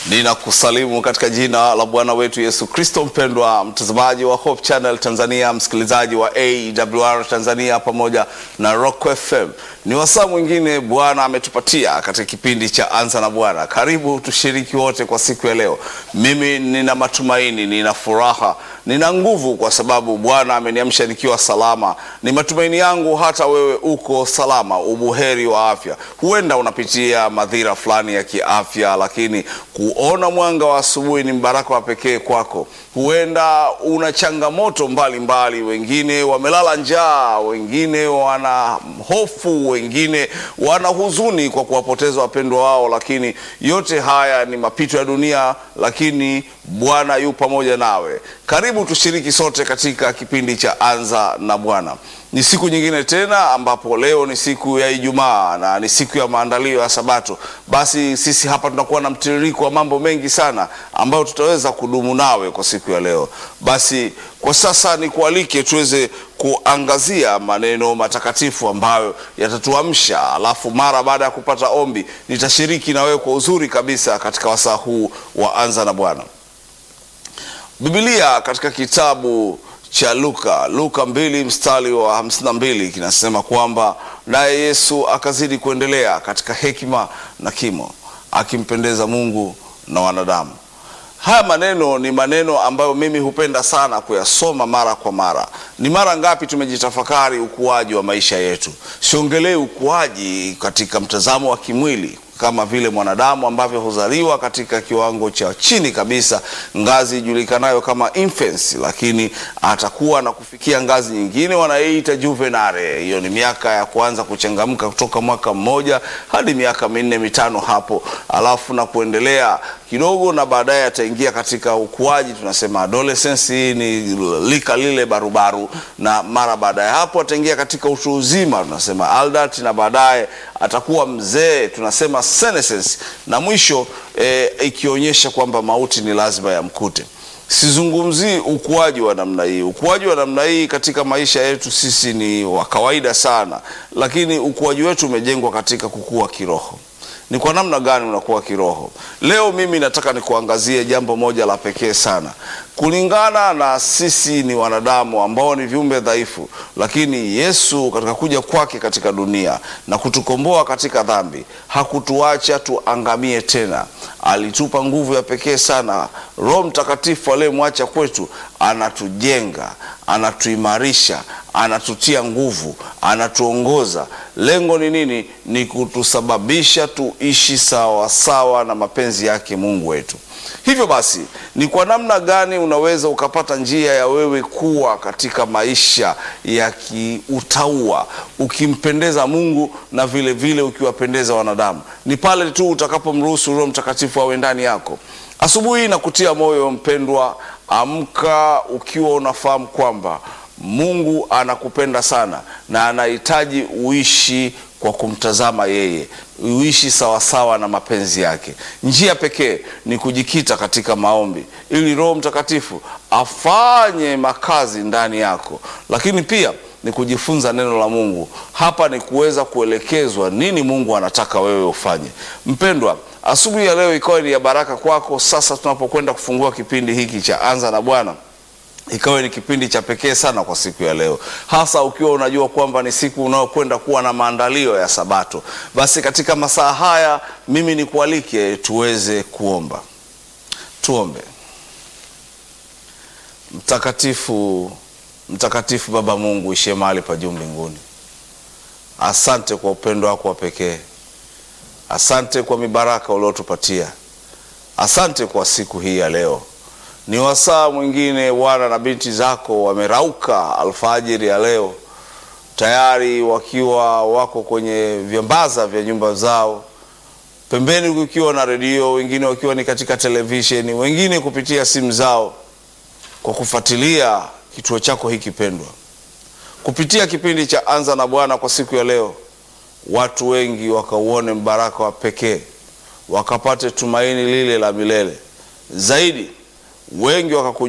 Ninakusalimu katika jina la Bwana wetu Yesu Kristo. Mpendwa mtazamaji wa Hope Channel Tanzania, msikilizaji wa AWR Tanzania pamoja na Rock FM, ni wasaa mwingine Bwana ametupatia katika kipindi cha Anza na Bwana. Karibu tushiriki wote kwa siku ya leo. Mimi nina matumaini, nina furaha, nina nguvu kwa sababu Bwana ameniamsha nikiwa salama. Ni matumaini yangu hata wewe uko salama, ubuheri wa afya. Huenda unapitia madhira fulani ya kiafya, lakini kuona mwanga wa asubuhi ni mbaraka wa pekee kwako. Huenda una changamoto mbalimbali, wengine wamelala njaa, wengine wana hofu, wengine wana huzuni kwa kuwapoteza wapendwa wao, lakini yote haya ni mapito ya dunia, lakini Bwana yu pamoja nawe. Karibu tushiriki sote katika kipindi cha Anza na Bwana. Ni siku nyingine tena ambapo leo ni siku ya Ijumaa na ni siku ya maandalio ya Sabato. Basi sisi hapa tunakuwa na mtiririko wa mambo mengi sana ambayo tutaweza kudumu nawe kwa siku ya leo. Basi kwa sasa nikualike tuweze kuangazia maneno matakatifu ambayo yatatuamsha, alafu mara baada ya kupata ombi nitashiriki na wewe kwa uzuri kabisa katika wasaa huu wa Anza na Bwana. Biblia katika kitabu cha Luka Luka mbili mstari wa hamsini na mbili kinasema kwamba naye Yesu akazidi kuendelea katika hekima na kimo, akimpendeza Mungu na wanadamu. Haya maneno ni maneno ambayo mimi hupenda sana kuyasoma mara kwa mara. Ni mara ngapi tumejitafakari ukuaji wa maisha yetu? Siongelei ukuaji katika mtazamo wa kimwili kama vile mwanadamu ambavyo huzaliwa katika kiwango cha chini kabisa, ngazi ijulikanayo kama infancy, lakini atakuwa na kufikia ngazi nyingine wanayoita juvenile. Hiyo ni miaka ya kuanza kuchangamka kutoka mwaka mmoja hadi miaka minne mitano hapo, alafu na kuendelea kidogo, na baadaye ataingia katika ukuaji, tunasema adolescence. Hii ni lika lile barubaru, na mara baada ya hapo ataingia katika utu uzima, tunasema adult, na baadaye atakuwa mzee, tunasema senescence, na mwisho e, ikionyesha kwamba mauti ni lazima yamkute. Sizungumzii ukuaji wa namna hii. Ukuaji wa namna hii katika maisha yetu sisi ni wa kawaida sana, lakini ukuaji wetu umejengwa katika kukua kiroho. Ni kwa namna gani unakuwa kiroho? Leo mimi nataka nikuangazie jambo moja la pekee sana. Kulingana na sisi ni wanadamu ambao ni viumbe dhaifu, lakini Yesu katika kuja kwake katika dunia na kutukomboa katika dhambi, hakutuacha tuangamie tena. Alitupa nguvu ya pekee sana. Roho Mtakatifu aliyemwacha kwetu anatujenga, anatuimarisha, anatutia nguvu, anatuongoza. Lengo ni nini? Ni kutusababisha tuishi sawa sawa na mapenzi yake Mungu wetu. Hivyo basi, ni kwa namna gani unaweza ukapata njia ya wewe kuwa katika maisha ya kiutaua ukimpendeza Mungu na vile vile ukiwapendeza wanadamu? Ni pale tu utakapomruhusu Roho Mtakatifu awe ndani yako. Asubuhi na kutia moyo mpendwa, amka ukiwa unafahamu kwamba Mungu anakupenda sana na anahitaji uishi kwa kumtazama yeye, uishi sawasawa na mapenzi yake. Njia pekee ni kujikita katika maombi ili Roho Mtakatifu afanye makazi ndani yako, lakini pia ni kujifunza neno la Mungu. Hapa ni kuweza kuelekezwa nini Mungu anataka wewe ufanye. Mpendwa, asubuhi ya leo ikawa ni ya baraka kwako. Sasa tunapokwenda kufungua kipindi hiki cha Anza na Bwana ikawa ni kipindi cha pekee sana kwa siku ya leo, hasa ukiwa unajua kwamba ni siku unayokwenda kuwa na maandalio ya Sabato. Basi katika masaa haya mimi nikualike tuweze kuomba. Tuombe. Mtakatifu, mtakatifu Baba Mungu ishie mahali pa juu mbinguni, asante kwa upendo wako wa pekee, asante kwa mibaraka uliotupatia, asante kwa siku hii ya leo ni wasaa mwingine Bwana na binti zako wamerauka alfajiri ya leo, tayari wakiwa wako kwenye vyambaza vya nyumba zao, pembeni kukiwa na redio, wengine wakiwa ni katika televisheni, wengine kupitia simu zao, kwa kufuatilia kituo chako hiki pendwa. Kupitia kipindi cha Anza na Bwana kwa siku ya leo, watu wengi wakauone mbaraka wa pekee, wakapate tumaini lile la milele zaidi wengi wakaku